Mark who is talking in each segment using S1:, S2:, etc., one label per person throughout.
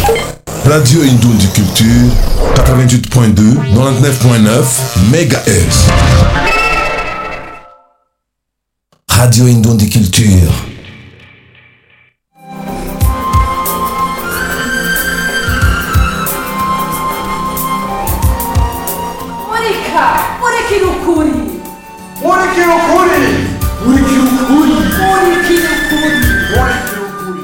S1: Radio Indondi Culture, 88.2, 99.9 MHz. Radio Indondi Culture.
S2: Monica! Monica no Curi!
S3: Moleque loucura!
S2: Monica no Curi!
S3: Moleque loucura!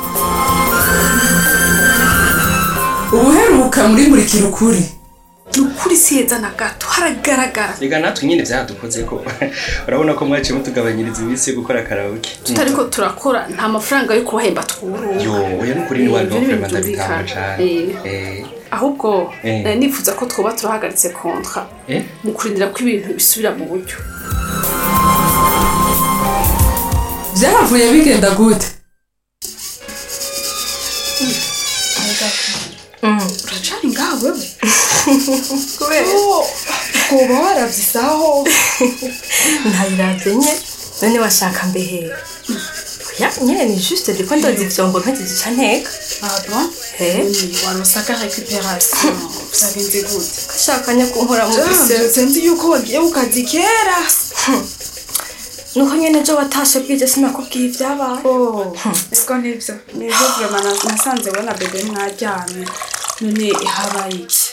S4: ubuheruka muri murikira ukuri
S2: Ni ukuri si heza na gato haragaragara
S5: reka natwe nyine byadukoze ko urabona ko mwaciye mutugabanyiriza iminsi yo gukora karaoke
S2: tutariko turakora nta mafaranga yo kubahemba twuruka
S5: yo oya nukuri ni wari
S2: Ibyo ni
S5: wafurema
S2: ibintu
S5: ndabitanga
S2: byumvikana.
S5: cane
S2: Eh.
S5: Eh,
S2: ahubwo
S5: Eh.
S2: nari nifuza ko twoba turahagaritse kontra
S5: eh?
S2: mu kurindira ko ibintu bisubira mu buryo
S4: byahavuye bigenda gute
S6: uracari ngaho wewe
S2: kubera
S6: kuba waravyisaho
S7: ntabiravye nye none washaka mbehera oya nyene ni juste ndiko ndoza ivyombo nkagizica nteka
S6: ah bon
S7: Eh?
S6: Ni warosaka récupération vyagenze gute
S7: gashaka nye kunkora mu bise
S6: vyose nzi yuko wagiye ku kazi kera
S7: nuko nyene ejo watashe bwije sinakubwiye ivyabaye
S6: siko nivyo nivyo vraiment nasanze we na bebe mwaryamye none habaye iki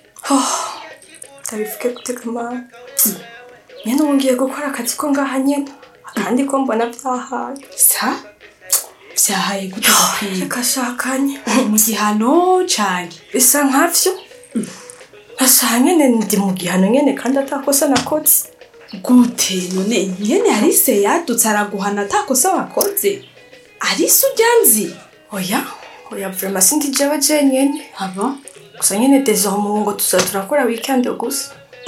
S7: ndabivuge gute kamana nyene ubu ngiye gukora akazi ko ngaha nyene kandi ko mbona vyahaye
S6: sa vyahaye gute gakwiye
S7: reka shakanye
S6: mu gihano canke
S7: bisa nkavyo nashaka nyene ndi mu gihano nyene kandi atakosa nakoze
S6: gute none nyene arise yadutse araguhana atakosa wakoze arise urya nzi
S7: oya oya vrema sindi jewe jenyene
S6: aba
S7: gusa nyene désormais ubu ngo tuza turakora weekend gusa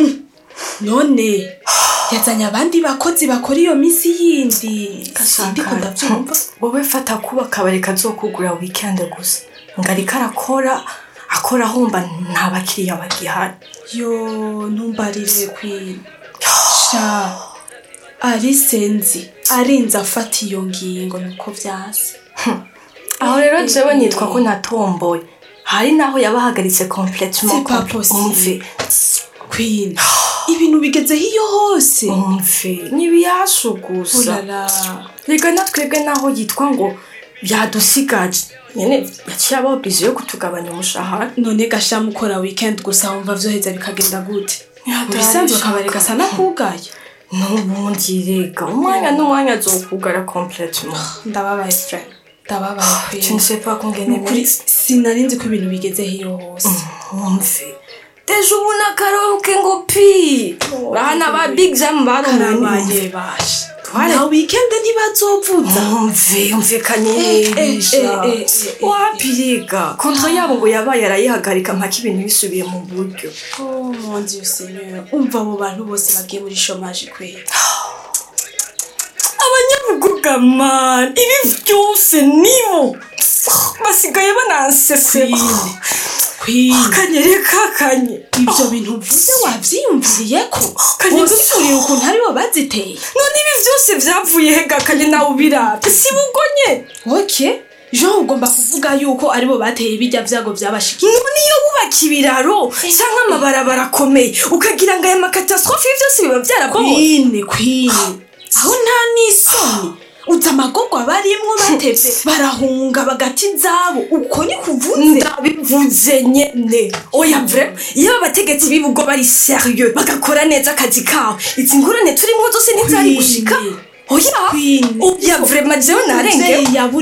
S6: none yazanye abandi bakozi bakora iyo misi yindi sindiko ndavyumva
S7: wowe fata kuba akabari kazokugura weekend gusa ngo ariko arakora akora ahomba nta bakiriya bagihari
S6: yo ntumbarire kwina sha arise nzi arinze afata iyo ngingo nuko vyase
S7: aho rero jewe nitwa ko natomboye hari naho yabahagaritse complètement
S6: C'est pas
S7: compl-
S6: possible.
S7: umve
S6: kwina ibintu bigezeho iyo hose
S7: umve ntibiyashu gusa
S6: ulala
S7: reka natwebwe naho yitwa ngo byadusigaje nyene yaciye aba oblige yo kutugabanya umushahara
S6: none gasha mukora weekend gusa wumva vyoheza bikagenda gute
S7: Yataye
S6: mubisanzwe akabari
S7: shaka.
S6: gasa nakugaye
S7: n'ubundi rega umwanya n'umwanya azokugara complètement
S6: ndababaye fre ndababaye
S7: je ne
S6: kwina
S7: sais pas kungene
S6: Nukuri sinari nzi ko ibintu bigezeho iyo hose
S7: umve deje ubu nakaruhuke ngo pi bana ba big jam barumanye
S6: karabaye basha na weekend ntibazovuza
S7: umve umve
S6: Eh, eh,
S7: kanyerisha
S6: eh, eh, eh,
S7: wapi rega kontra yabo ngo yabaye arayihagarika mpaka ibintu bisubiye mu buryo
S6: Oh mon dieu seigneur umva abo bantu bose bagiye muri chômage kwera
S7: abanyabuguga man ibi byose nibo basigaye banansesera
S6: kwina
S7: kanyere kakanye
S6: ibyo bintu uvuze wavyiyumviriye ko
S7: Kanye-
S6: wumviriye ukuntu aribo baziteye
S7: none ibi byose byavuye hega kanye nawe ubirabye si bugonye
S6: ok jean ugomba kuvuga yuko aribo bateye bijya vyago vyabashikiye
S7: none iyo wubaka ibiraro cyangwa amabarabara akomeye ukagira ngo aya makatastrophe ibi byose biba byarabomotse
S6: kwine kwine aho nta n'isoni uzi amagorwa barimwo batevye barahunga bagata inzabo uko ni kuvuze
S7: ndabivuze nyene oya vre iyo abategetsi b'ibigo bari serieux bagakora neza akazi kabo izi ngorane turimo zose ntizari gushika
S6: Queen.
S7: oya
S6: Queen.
S7: oya vrema jewe narengeye
S6: Umuvyeyi yabu